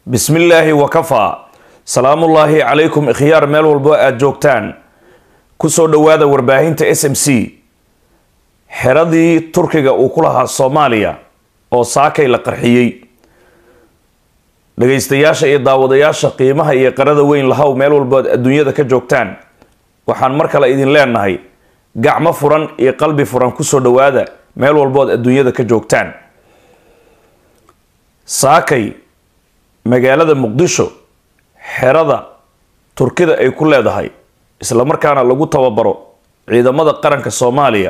bismi illaahi wakafaa salaamullaahi calaykum ikhyaar meel walbo aada joogtaan kusoo dhowaada warbaahinta s m c xeradii turkiga uu ku lahaa soomaaliya oo saakay la qarxiyey dhagaystayaasha iyo daawadayaasha qiimaha iyo qarada weyn lahow meel walbo aad adduunyada ka joogtaan waxaan mar kale idin leenahay gacmo furan iyo qalbi furan kusoo dhowaada meel walbood adduunyada ka joogtaan saakay magaalada muqdisho xerada turkida ay ku leedahay islamarkaana lagu tababaro ciidamada qaranka soomaaliya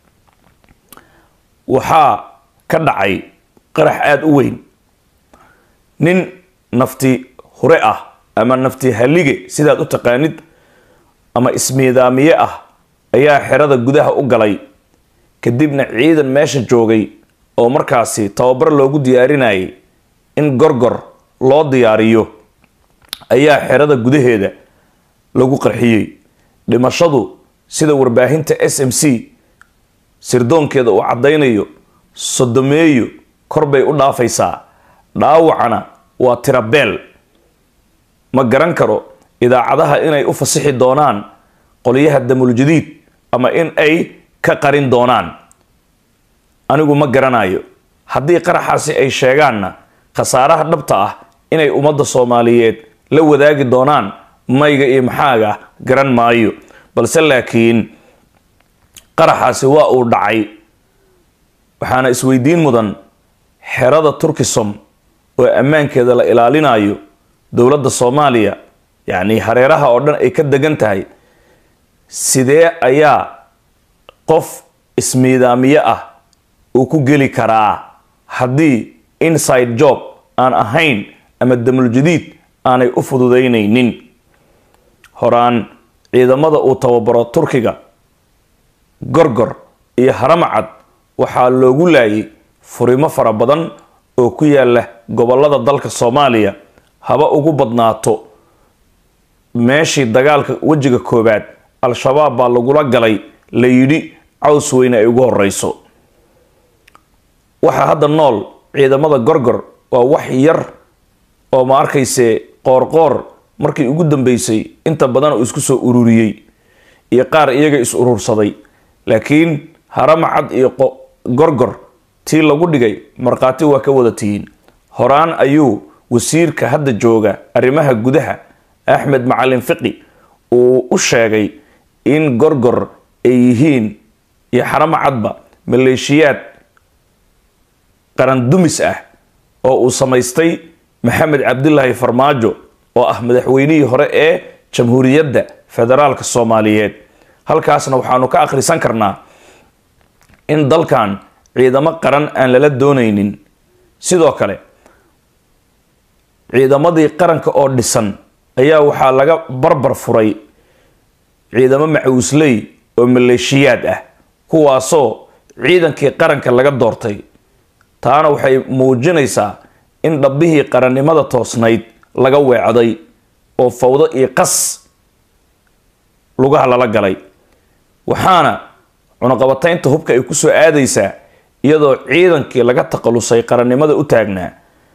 waxaa ka dhacay qarax aada u weyn nin nafti hure ah ama nafti halige sidaad u taqaanid ama ismiidaamiye ah ayaa xerada gudaha u galay kadibna ciidan meesha joogay oo markaasi tababar loogu diyaarinayay in gorgor loo diyaariyo ayaa xerada gudaheeda lagu qarxiyey dhimashadu sida warbaahinta s m c sirdoonkeeda uu caddaynayo sodomeeyo kor bay u dhaafaysaa dhaawacana waa tirabeel ma garan karo idaacadaha inay u fasixi doonaan qolyaha damuljadiid ama in ay ka qarin doonaan anigu ma garanayo haddii qaraxaasi ay sheegaanna khasaaraha dhabta ah inay ummadda soomaaliyeed la wadaagi doonaan mayga iyo maxaaga garan maayo balse laakiin qaraxaasi waa uu dhacay waxaana isweydiin mudan xerada turkisom oo ammaankeeda la ilaalinayo dowladda soomaaliya yacni hareeraha oo dhan ay ka degan tahay sidee ayaa qof ismiidaamiye ah uu ku geli karaa haddii inside job aan ahayn ama damuljadiid aanay u fududaynaynin horaan ciidamada uu tababaro turkiga gorgor iyo haramacad waxaa loogu laayay furimo fara badan oo ku yaala gobolada dalka soomaaliya haba ugu badnaato meeshii dagaalka wejiga koowaad al-shabaab baa lagula galay la yidhi caws weyne ay ugu horeyso waxaa hadda nool ciidamada gorgor waa wax yar oo ma arkayse qoorqoor markii ugu dambeysay inta badan uu isku soo ururiyey iyo qaar iyaga is urursaday laakiin haramacad iyo gorgor tii lagu dhigay markhaati waa ka wada tihiin horaan ayuu wasiirka hadda jooga arrimaha gudaha axmed macalin fiqi uu u sheegay in gorgor ay yihiin iyo xaramacadba maleeshiyaad qarandumis ah oo uu samaystay maxamed cabdilaahi farmaajo oo ah madaxweynihii hore ee jamhuuriyadda federaalka soomaaliyeed halkaasna waxaanu ka akhrisan karnaa in dalkan ciidamo qaran aan lala doonaynin sidoo kale ciidamadii qaranka oo dhisan ayaa waxaa laga barbar furay ciidamo macuusley oo maleeshiyaad ah kuwaasoo ciidankii qaranka laga doortay taana waxay muujinaysaa in dhabbihii qarannimada toosnayd laga weecday oo fawdo iyo qas lugaha lala galay waxaana cunaqabataynta hubka ay kusoo aadaysaa iyadoo ciidankii laga taqalusay qarannimada u taagnaa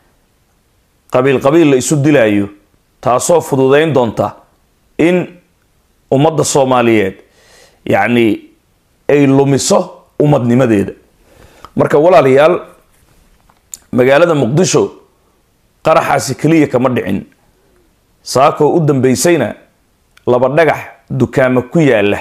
qabiil qabiil la isu dilaayo taasoo fududeyn doonta in ummadda soomaaliyeed yacni ay lumiso ummadnimadeeda marka walaalayaal magaalada muqdisho qaraxaasi keliya kama dhicin saakoo u dambeysayna laba dhagax dukaamo ku yaala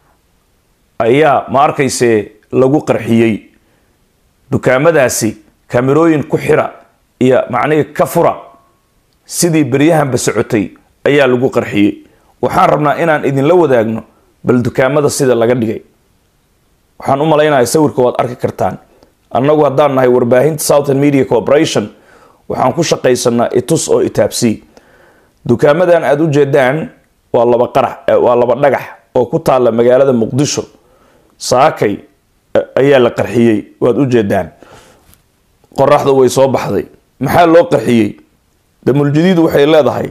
ayaa ma arkayse lagu qarxiyey dukaamadaasi kamerooyin ku xira iyo macnihii ka fura sidii beryahanba socotay ayaa lagu qarxiyey waxaan rabnaa inaan idinla wadaagno bal dukaamada sida laga dhigay waxaan u malaynaya sawirka waad arki kartaan annagu haddaan nahay warbaahinta southern media corporation waxaan ku shaqaysanaa itus oo itaabsii dukaamadan aada u jeedaan waa laba qarax waa laba dhagax oo ku taalla magaalada muqdisho saakay ayaa la qarxiyey waad u jeedaan qoraxda way soo baxday maxaa loo qarxiyey damuljadiid waxay leedahay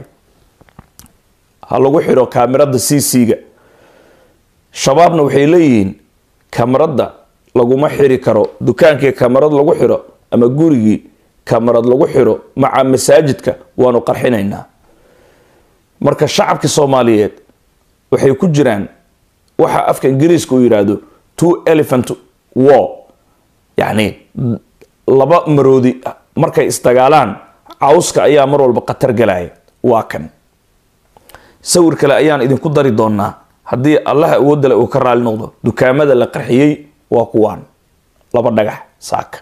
ha lagu xiro kaamirada c c-ga shabaabna waxay leeyihiin kamaradda laguma xiri karo dukaankii kamarad lagu xiro ama gurigii kamarad lagu xiro maca masaajidka waanu qarxinaynaa marka shacabka soomaaliyeed waxay ku jiraan waxa afka ingiriiska uu yidhaahdo two elephant war yacni laba maroodi markay isdagaalaan cawska ayaa mar walba khatar galaya waa kan sawir kale ayaan idinku dari doonaa haddii allaha awoodale uu ka raali noqdo dukaamada la qarxiyey waa kuwaan laba dhagax saaka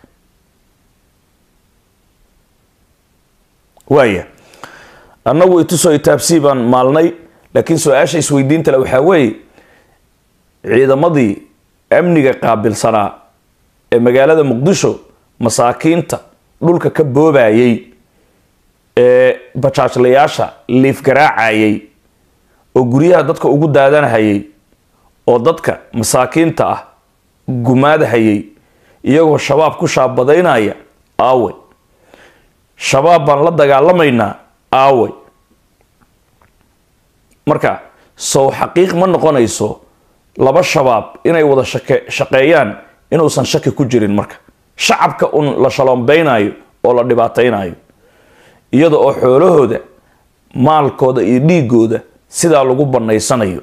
waaya annagu itusoo itaabsii baan maalnay laakiin su-aasha isweydiintale waxaa weeye ciidamadii amniga qaabilsanaa ee magaalada muqdisho masaakiinta dhulka ka boobayay ee bajaajlayaasha liif garaacayay oo guryaha dadka ugu daadanahayay oo dadka masaakiinta ah gumaadahayay iyagoo shabaab ku shaabadaynaya aawey shabaab baan la dagaalamaynaa aawey marka sow xaqiiq ma noqonayso laba shabaab inay wada shake shaqeeyaan inuusan shaki ku jirin marka shacabka un la shalombaynayo oo la dhibaataynayo iyada oo xoolahooda maalkooda iyo dhiigooda sidaa lagu bannaysanayo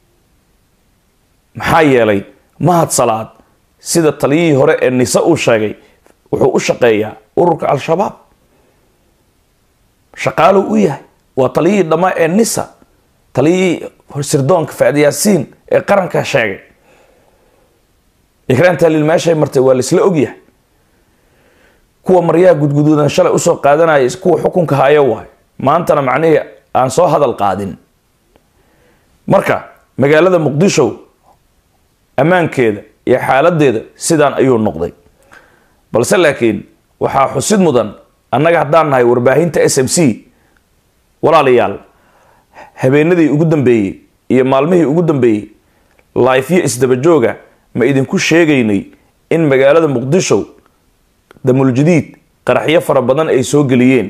maxaa yeelay mahad salaad sida taliyihii hore ee nise uu sheegay wuxuu u shaqeeyaa ururka al-shabaab shaqaaluu u yahay waa taliyihii dhammaa ee nisa taliyihii sirdoonka faadiyaasiin ee qaranka sheegay ikraan taaliil meeshay martay waa laisla ogyahay kuwa maryaha gudguduudan shalay usoo qaadanaya kuwa xukunka hayo waay maantana macnihii aan soo hadal qaadin marka magaalada muqdisho ammaankeeda iyo xaaladeeda sidaan ayuu noqday balse laakiin waxaa xusid mudan annaga haddaan nahay warbaahinta s m c walaalayaal habeenadii ugu dambeeyey iyo maalmihii ugu dambeeyey laifyo isdabajooga ma idinku sheegaynay in magaalada muqdisho damuljadiid qaraxyo fara badan ay soo geliyeen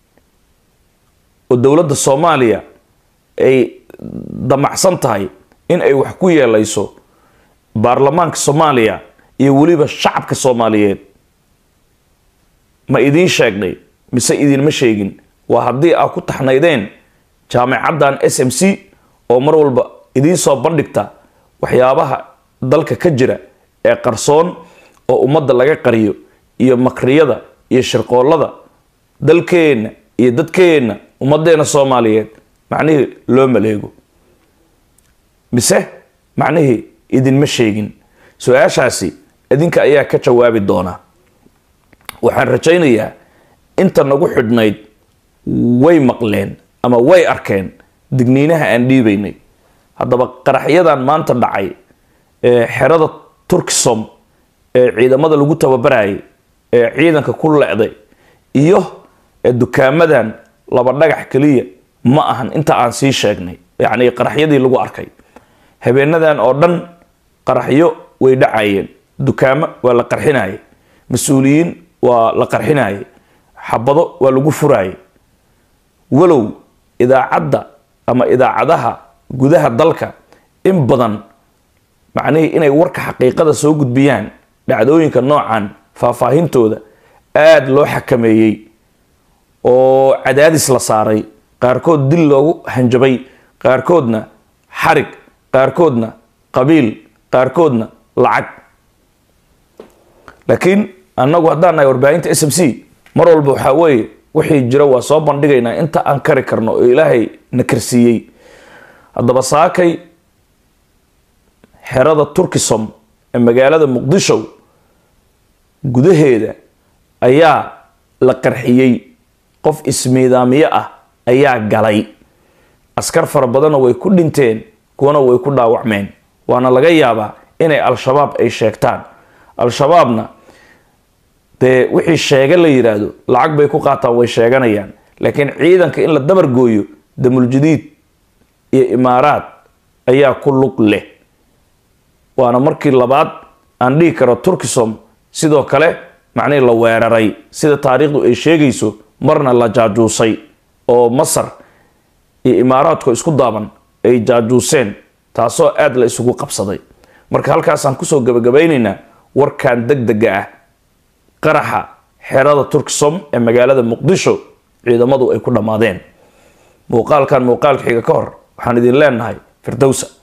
oo dowladda soomaaliya ay damacsan tahay in ay wax ku yeelayso baarlamaanka soomaaliya iyo weliba shacabka soomaaliyeed ma idiin sheegnay mise idinma sheegin waa haddii aa ku taxnaydeen jaamacaddan s m c oo mar walba idiin soo bandhigta waxyaabaha dalka ka jira ee qarsoon oo ummadda laga qariyo iyo makriyada iyo shirqoollada dalkeenna iyo dadkeenna ummaddeena soomaaliyeed macnihii loo maleego mise macnihii idinma sheegin su-aashaasi idinka ayaa ka jawaabi doonaa waxaan rajaynayaa inta nagu xidhnayd way maqleen ama way arkeen digniinaha aan dhiibaynay haddaba qaraxyadan maanta dhacay ee xerada turkisom ee ciidamada lagu tababarayay ee ciidanka ku lecday iyo dukaamadan laba dhagax keliya ma ahan inta aan sii sheegnay yacni qaraxyadii lagu arkay habeenadan oo dhan qaraxyo way dhacayeen dukaamo waa la qarxinayay mas-uuliyiin waa la qarxinayay xabado waa lagu furayay walow idaacadda ama idaacadaha gudaha dalka in badan macnihii inay warka xaqiiqada soo gudbiyaan dhacdooyinka noocan faahfaahintooda aada loo xakameeyey oo cadaadis la saaray qaarkood dil loogu hanjabay qaarkoodna xarig qaarkoodna qabiil qaarkoodna lacag laakiin annagu haddaan nahay warbaahinta s m c mar walba waxaa weeye wixii jira waa soo bandhigaynaa inta aan kari karno oo ilaahay na karsiiyey haddaba saakay xerada turkisom ee magaalada muqdisho gudaheeda ayaa la qarxiyey qof ismiidaamiye ah ayaa galay askar fara badanna way ku dhinteen kuwana way ku dhaawacmeen waana laga yaabaa inay al-shabaab ay sheegtaan al-shabaabna dee wixii sheega la yidhaahdo lacag bay ku qaataan way sheeganayaan laakiin ciidanka in la dabar gooyo damuljadiid iyo imaaraad ayaa ku lug leh waana markii labaad aan dhihi karo turkisom sidoo kale macnihii la weeraray sida taariikhdu ay sheegayso marna la jaajuusay oo masar iyo imaaraadku isku daaban ay jaajuuseen taasoo aada la isugu qabsaday marka halkaasaan kusoo gabagabaynaynaa warkan deg dega ah qaraxa xerada turksom ee magaalada muqdisho ciidamadu ay ku dhammaadeen muuqaalkan muuqaalka xiga ka hor waxaan idin leenahay firdowsa